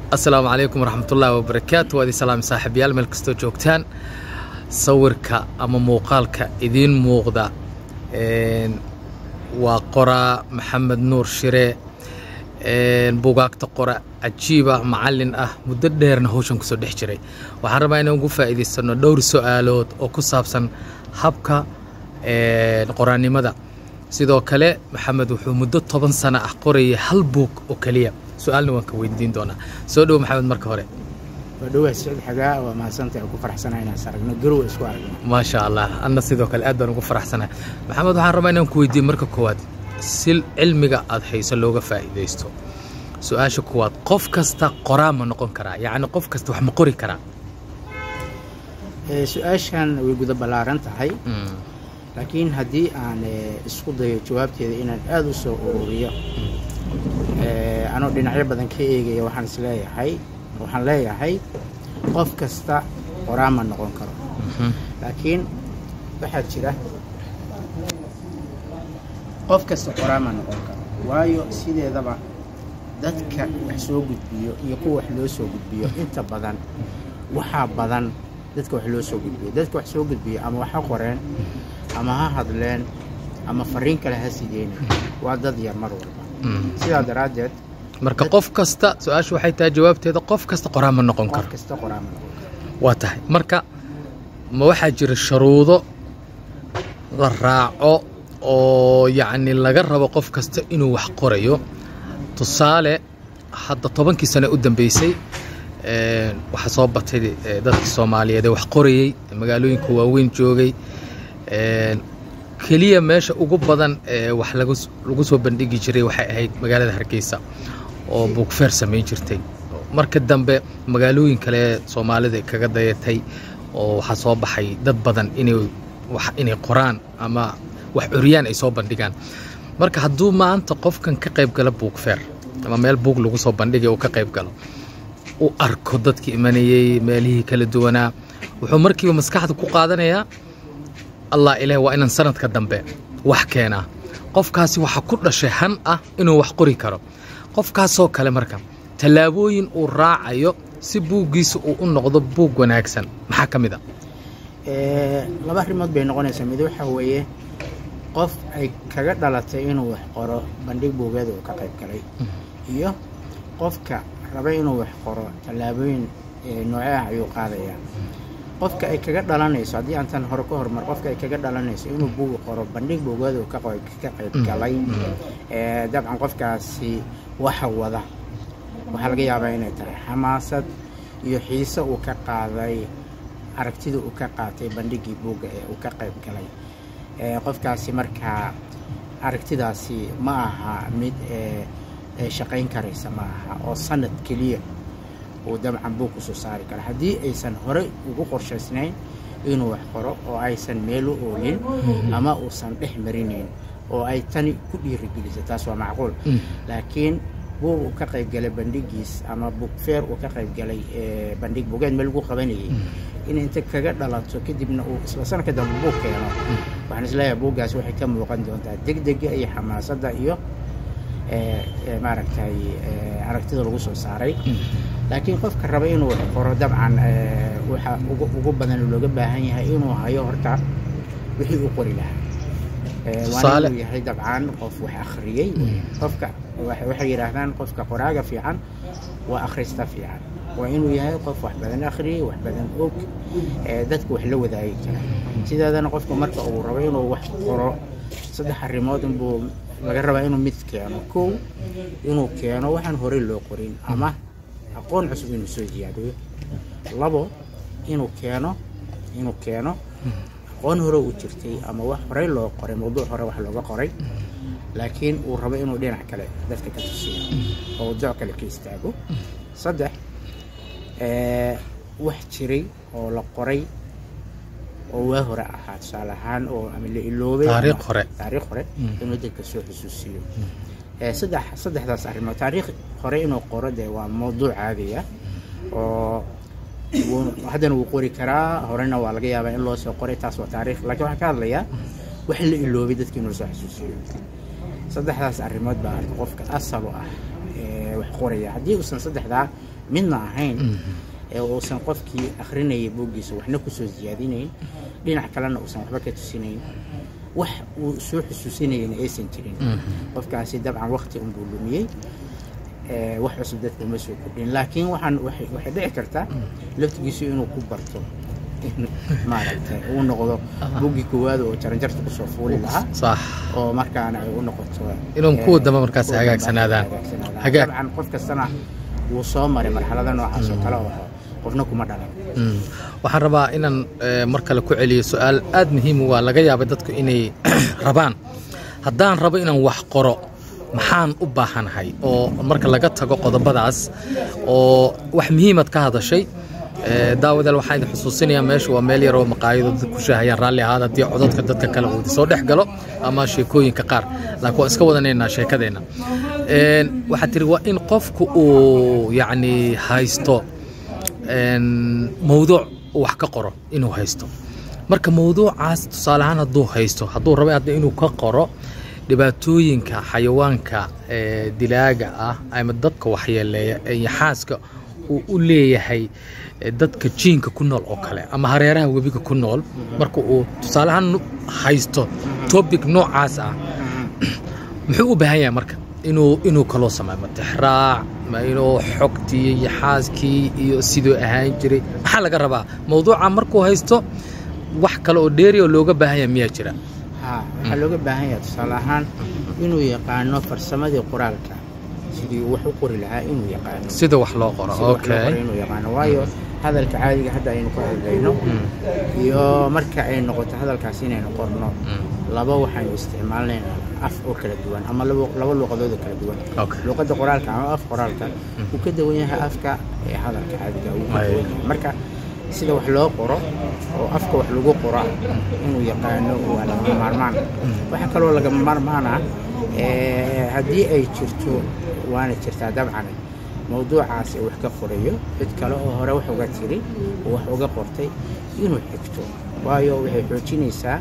asalaamu calaykum waraxmatullaahi wabarakaatu waad salaam saaxiibayaal meel kastoo joogtaan sawirka ama muuqaalka idiin muuqda waa qoraa maxamed nuur shire bugaagta qora cajiiba macallin ah muddo dheerna hawshan kusoo dhex jiray waxaan rabaa inaan ugu faa'iidaysano dhowr su-aalood oo ku saabsan habka qoraannimada sidoo kale maxamed wuxuu muddo toban sano ah qorayay hal buug oo keliya su-aalna waan ka weydiin doonaa soo dhowo maxamed marka hore waa dhowaa siciid xagaa waa mahadsantahay ku faraxsanahay inaan aragno garow isku aragno maasha allah anna sidoo kale aad baan ugu faraxsanahay maxamed waxaan rabaa inaan ku weydiiye marka koowaad si cilmiga aad hayso looga faa'iidaysto su-aasha koowaad qof kasta qoraa ma noqon karaa yacni qof kasta wax ma qori karaa su-aashan way guda ballaaran tahay laakiin haddii aan isku dayo jawaabteeda inaan aada u soo ururiyo anoo dhinacyo badan ka eegaya waxaan isleeyahay waxaan leeyahay qof kasta qoraa ma noqon karo laakiin waxaa jira qof kasta qoraa ma noqon karo waayo sideedaba dadka wax soo gudbiyo iyo kuwa wax loo soo gudbiyo inta badan waxaa badan dadka wax loo soo gudbiyo dadka wax soo gudbiyo ama wax ha qoreen ama ha hadleen ama fariin kale ha sideen waa dad yar mar walba sidaa daraaddeed marka qof kasta su-aasha waxay tahay jawaabteeda qof kasta qoraa ma noqon qof karo kasta qoraa ma noqon karo waa tahay marka ma waxaa jira sharuudo la raaco oo yacni laga rabo qof kasta inuu wax qorayo tusaale hadda tobankii sane u dambeysay waxaa soo batay dadka soomaaliyeed ee wax qorayey magaalooyinka waaweyn joogay keliya meesha ugu badan ee wax lagu soo bandhigi jiray waxay ahayd magaalada hargeysa oo buugfeer samayn jirtay marka dambe magaalooyin kale soomaalida kaga dayatay oo waxaa soo baxay dad badan inay inay qoraan ama wax curyaan ay soo bandhigaan marka hadduu maanta qofkan ka qayb gala buugfeer ama meel buug lagu soo bandhigay uu ka qayb galo u arko dadkii imanayey meelihii kala duwanaa wuxuu markiiba maskaxda ku qaadanayaa allah ilaah waa inaan sanadka dambe wax keenaa qofkaasi waxaa ku dhashay han ah inuu wax qori karo qofkaasoo kale marka tallaabooyin uu raacayo si buuggiisa uu u noqdo buug wanaagsan maxaa ka mid a laba arrimood bay noqonaysaa mid waxaa weeye qof ay kaga dhalatay inuu wax qoro bandhig buugeeda uu ka qayb galay iyo qofka raba inuu wax qoro tallaabooyin noocee ah ayuu qaadayaa qofka ay kaga dhalanayso haddii aan tan hore ka hormar qofka ay kaga dhalanayso inuu buug qoro bandhig buugeeda uu ka qayb galay dabcan qofkaasi waxa wada waxaa laga yaabaa inay tahay xamaasad iyo xiise uu ka qaaday aragtida uu ka qaatay bandhigii buugga ee uu ka qayb galay qofkaasi markaa aragtidaasi ma aha mid shaqayn karaysa ma aha oo sanad keliya uu dabcan buug kusoo saari karo haddii aysan horey ugu qorshaysnayn inuu wax qoro oo aysan meel u oolin ama uusan dhex marinayn oo ay tani ku dhiirigelisay taas waa macquul laakiin buug uu ka qayb galay bandhigiis ama buugfeer uu ka qayb galay bandhig buugeed meel lagu qabanayay in inta kaga dhalato kadibna uu isla sanadka dambe buug keeno waxaan isleeyahay buuggaas waxay ka muuqan doontaa degdega iyo xamaasadda iyo maaragtay aragtida lagu soo saaray laakiin qofka raba inuu wax qoro dabcan waxa ugu badan looga baahan yahay inuu hayo horta wixii uu qori lahaa waana inuu yahay dabcan qof wax akhriyey qofka waxay yidhaahdaan qofka qoraaga fiican waa akhrista fiican waa inuu yahay qof wax badan akhriyey wax badan og dadka wax la wadaagi kara sideedana qofka marka uu rabo inuu wax qoro saddex arrimood inbuu laga rabaa inuu mid keeno kow inuu keeno waxaan horey loo qorin ama aqoon cusub inuu soo ziyaadiyo labo inuu keeno inuu keeno aqoon hore u jirtay ama wax horey loo qoray mawduuc hore wax looga qoray laakiin uu rabo inuu dhinac kale dadka ka tusiyo oo mawduuc kale ka istaago saddex wax jiray oo la qoray oo waa hore ahaa tusaale ahaan oo ama la iloobay taariikh hore taariikh hore inuu dadka soo xusuusiyo saddex saddexdaas arrimood taariikh hore inuu qoro dee waa mawduuc caadiya oo haddana wuu qori karaa horena waa laga yaabaa in loo soo qoray taas waa taariikh laakiin waxaan ka hadlayaa wax la iloobay dadka inuu soo xusuusiyo saddexdaas arrimood baa qofka asal u ah wax qoraya haddii uusan saddexdaa midna ahayn ee uusan qofkii akhrinayay buuggiisa waxna kusoo siyaadinayn dhinac kalena uusan waxba ka tusinayn wax uu soo xusuusinayana aysan jirin qofkaasi dabcan wakti unbuu lumiyey ee, wax cusub dadka uma soo kordhin laakiin waxaan waxay waxay dhici kartaa laftigiisu inuu ku barto in maaragtay uu noqdo buggii koowaad oo jaranjarta kusoo fuuli lahaa sax oo markaana ay u noqoto Inuu ee, kuwa dambe markaas kuwa dambe hagaagsanaadaan. hagaagsanaadaan. Hagaag. dabcan qof kastana wuu soo maray marxalada noocaas oo kale oo qofna kuma dhalan Mm. waxaan rabaa inaan eh, mar kale ku celiyo su-aal aad muhiim u ah laga yaaba dadku inay rabaan haddaan rabo inaan wax qoro maxaan u baahanahay oo marka laga tago qodobadaas oo wax muhiimad ka hadashay Eh, daawadaal waxaan idin xusuusinayaa meesha waa meel yar oo maqaayado dad ku shaahayaan raalli ahaada haddii codadka dadka kale uu soo dhex galo ama sheekooyinka qaar laakiin waan iska wadanaynaa sheekadeenna Een, waxaad tiri waa in qofku uu yacni haysto een, mawduuc uu wax ka qoro inuu haysto marka mawduucaas tusaale ahaan hadduu haysto hadduu rabo hadda inuu ka qoro dhibaatooyinka xayawaanka ee, dilaaga ah ama dadka waxyeeleeya ee yaxaaska uu u leeyahay ee, dadka jiinka ku nool oo kale ama hareeraha webiga ku nool marka uu tusaale ahaan haysto topic noocaas ah muxuu u baahan yahay marka inuu inuu kaloo sameeyo ma tixraac ma inuu xogtii iyo xaaskii iyo siduu ahaan jiray maxaa laga rabaa mawduuca markuu haysto wax kale oo dheeri oo looga baahan yahay miyaa jira haa waxaa looga baahan yahay tusaale ahaan inuu yaqaano farsamadii qoraalka sidii uu wax u qori lahaa inuu yaqaano sida wax loo qoro sida wax loo okay qoro inuu yaqaano waayo hadalka caadiga hadda aynu ka hadlayno Mm, iyo marka ay noqoto hadalkaas inaynu qorno mm, laba waxaynu isticmaalnaynaa af oo kala duwan ama laba laba luuqadood oo kala duwan okay luuqadda qoraalka ama af qoraalka uu ka duwan yahay afka ee hadalka caadiga uu ka Ay. duwan yahay marka sida wax loo qoro oo afka wax lagu qora inuu yaqaano waa lagama maarmaan waxaa kaloo lagama maarmaan ah ee, haddii ay jirto waana jirtaa dabcan mawduucaas ee wax ka qorayo cid kale oo hore wax uga tiri oo wax uga qortay inuu xigto waayo waxay xoojinaysaa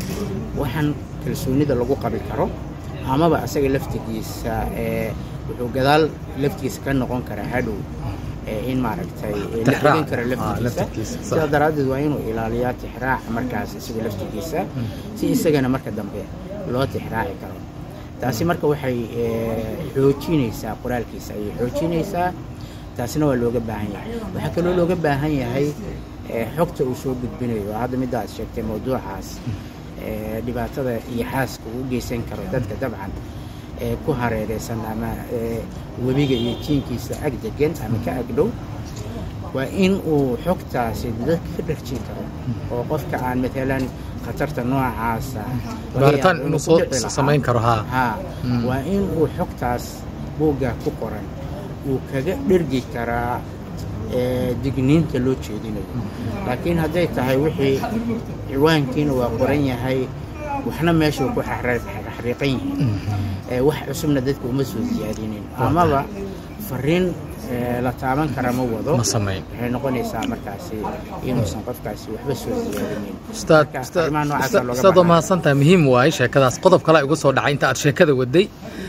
waxaan kalsoonida lagu qabi karo amaba asaga laftigiisa ee wuxuu gadaal laftigiisa ka noqon karaa hadhow ee in maaragtay ee la Tixraac. xigin karo Ah, laftigiisa laftigiisa, sax. sidaa daraaddeed waa inuu ilaaliyaa tixraac markaas isaga laftigiisa si isagana marka dambe loo tixraaci karo taasi marka waxay ee, xoojinaysaa qoraalkiisa ayay xoojinaysaa taasina waa looga baahan yahay waxaa kaloo looga baahan yahay ee, xogta uu soo gudbinayo hadda midda aad sheegtay mawduucaas ee, dhibaatada iyo xaaska uu u geysan karo dadka dabcan ee ku hareereysan ama ee, webiga iyo jiinkiisa ag degan ama ka agdhow waa in uu xogtaasi dadka ka dharjin karo oo qofka aan matalan khatarta noocaasa laga baaritaan yaabo inuu ku soo dhici lahaa. samayn karo haa haa Mm. waa in uu xogtaas buugga ku qoran uu kaga dhergi karaa ee, digniinta loo jeedinayo laakiin hadday tahay wixii ciwaankiina waa qoran yahay waxna meesha uu ku xaxra- xaxriiqan yihiin ee, wax cusubna dadka uma soo siyaadinin amaba fariin ee, la taaban kara ma wado ma samayn waxay noqonaysaa markaasi inuusan qofkaasi waxba soo siyaadinin ustaad Marka, ustaad arrimaha noocaasa ustaad- looga ustaad waa baahan. mahadsantahay muhiim waaye sheekadaas qodob kale igu soo dhacay inta aad sheekada waday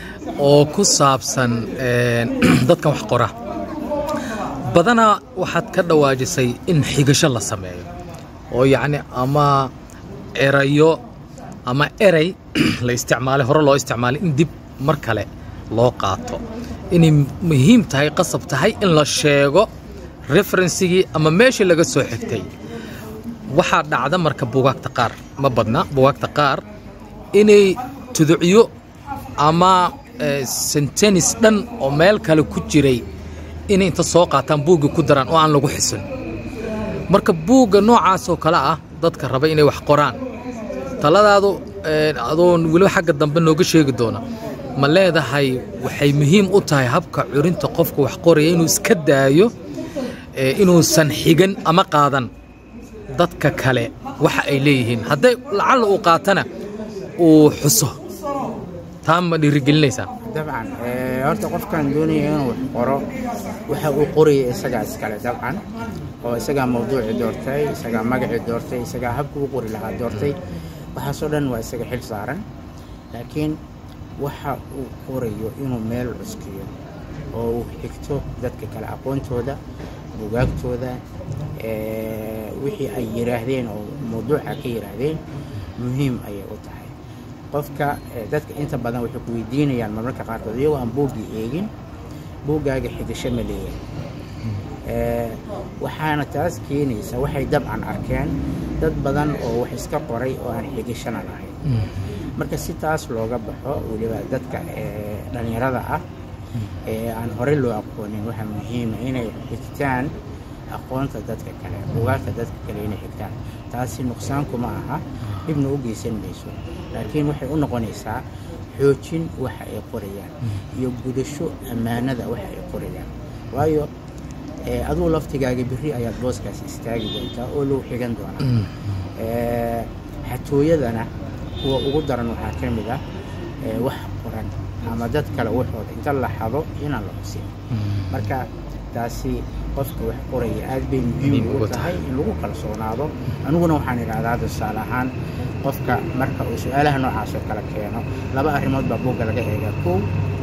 oo ku saabsan een, dadkan wax qora badanaa waxaad ka dhawaajisay in xigasho la sameeyo oo yacni ama erayo ama erey la isticmaalay hore loo isticmaalay in dib mar kale loo qaato inay muhiim tahay qasab tahay in la sheego referensigii ama meeshii laga soo xigtay waxaa dhacda marka bugaagta qaar ma badna bugaagta qaar inay tuducyo ama eh, sentenis dhan oo meel kale ku jiray inay inta soo qaataan buuggii ku daraan oo aan lagu xisin marka buugga noocaas oo kale ah dadka raba inay wax qoraan taladaadu eh, adoon weliba xagga dambe nooga sheegi doona ma leedahay waxay muhiim u tahay habka curinta qofka wax qoraya inuu iska daayo eh, inuusan xigan ama qaadan dadka kale waxa ay leeyihiin hadday lacalla uu qaatana uu xuso taa ma dhiirigelinaysaa dabcan ee, horta qofkan doonaya inuu wax qoro waxa uu qoraya isagaa iskale dabcan oo isagaa mawduuci doortay isagaa magacii doortay isagaa habka u qori lahaa doortay waxaasoo dhan waa isaga xil saaran laakiin waxa uu qorayo inuu meel cuskiyo oo uu xigto dadka kale aqoontooda bugaagtooda wixii ay yiraahdeen oo mawduuca ka yiraahdeen muhiim ayay u tahay qofka dadka inta badan waxay ku weydiinayaan marmarka qaarkood iyagoo aan buuggii eegin buuggaaga xigasho ma leeyahay waxaana taas keenaysa waxay dabcan arkeen dad badan oo wax iska qoray oo aan xigashana lahayn marka si taas looga baxo weliba dadka dhalinyarada ah ee aan horey loo aqoonin waxaa muhiima inay xigtaan aqoonta dadka kale bugaagta dadka kale inay xigtaan taasi nuqsaankuma aha dhibna u geysan mayso laakiin waxay u noqonaysaa xoojin waxa ay qorayaan iyo gudasho ammaanada waxa ay qorayaan waayo aduu laftigaaga beri ayaad booskaas istaagi doontaa oo loo xigan doonaa xatooyadana kuwa ugu daran waxaa ka mid ah wax qoran ama dad kale waxooda inta la xado inaan la xusin marka taasi qofka wax qoraya aad bay muhiim ugu tahay in lagu kalsoonaado aniguna waxaan idhahdaa tusaale ahaan qofka marka uu su-aalaha noocaas oo kale keeno laba arrimood baa buugga laga eegaa kow